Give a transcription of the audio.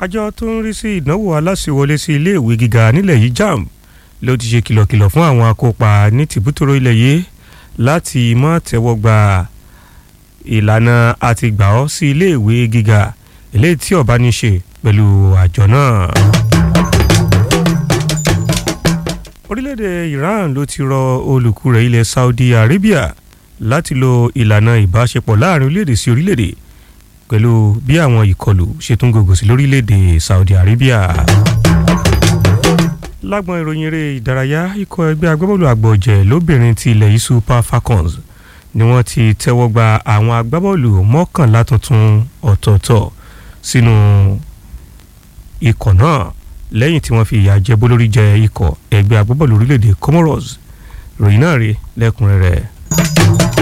àjọ tó ń rí sí ìdánwò aláṣẹwọlé sí iléèwé gíga nílẹ̀ yìí JAMB ló ti ṣe kìlọ̀kìlọ̀ fún àwọn akópa ní tìbútòrò ilẹ̀ yìí láti má tẹ́wọ́ gba ìlànà àtìgbà ọ́ sí iléèwé gíga eléyìí tí ó bá ní ṣe pẹ̀lú àjọ náà. orílẹ̀-èdè Iran ló ti rọ olùkú rẹ̀ ilẹ̀ Saudi Arabia láti lo ìlànà ìbáṣepọ̀ láàrin orílẹ̀-èdè sí orílẹ̀-èdè pẹ̀lú bí àwọn ìkọlù ṣe tún gògò sí lórílẹ̀-èdè Saudi Arabia. lágbọn ìròyìn eré ìdárayá ikọ̀ ẹgbẹ́ agbábọ́ọ̀lù àgbọ̀jẹ̀ lóbìnrin ti ilẹ̀ yìí Super Falcons ni wọ́n ti tẹ́wọ́ gba àwọn agbábọ́ọ̀lù mọ́kànlá tuntun ọ̀tọ̀ọ̀tọ̀ sínú ikọ̀ náà lẹ́yìn tí wọ́n fi ìyà jẹ bólórí jẹ ikọ̀ ẹgbẹ́ agbábọ́ọ̀lù orílẹ̀-èdè Comoros ròyìn náà rí lẹ́kùnrẹ́rẹ́.